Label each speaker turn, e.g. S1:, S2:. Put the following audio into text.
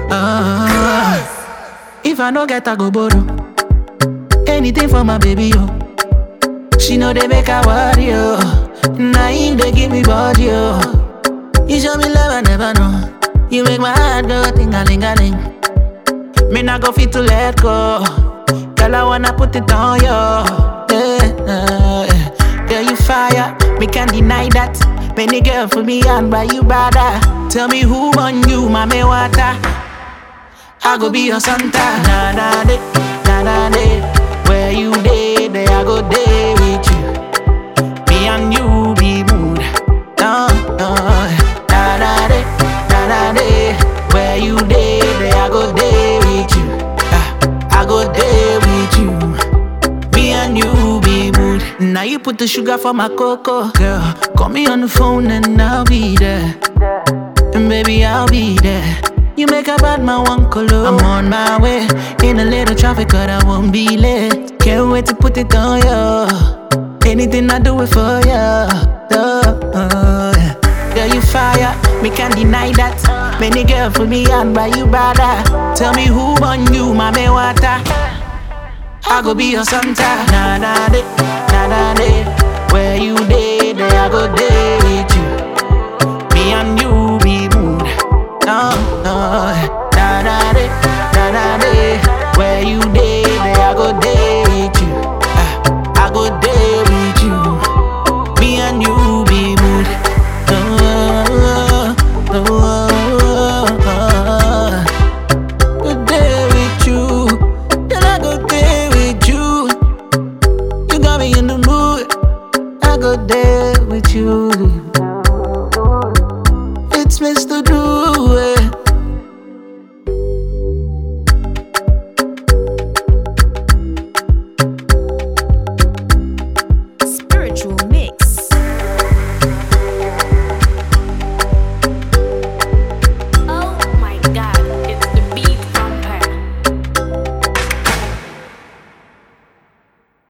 S1: Ah, if I no get, I go borrow. Anything for my baby, yo. She know they make her worry, yo. Now him they give me body, yo. You show me love I never know. You make my heart go ting a ling a ling. Me not go fit to let go. Girl, I wanna put it on you. Yeah, yeah, yeah. Girl, you fire. Me can't deny that. Many girl for me and by you bada. Tell me who on you, mommy water. I go be your Santa. Na na de, na na de. Where you day, there I go day with you. Me and you be mood. No, no. Na na de, na na de. Where you day, there I go day with you. Ah, I go day with you. Me and you be mood. Now you put the sugar for my cocoa, girl. Call me on the phone and I'll be there. And baby, I'll be there. You make a bad man one color. I'm on my way. In a little traffic, but I won't be late. Can't wait to put it on you. Anything I do it for you. Oh, yeah. Girl, you fire. Me can't deny that. Many girl for me and by you bada. Tell me who on you, mommy water. I go be your Santa. Na na de, na na de. Where you day, there I go day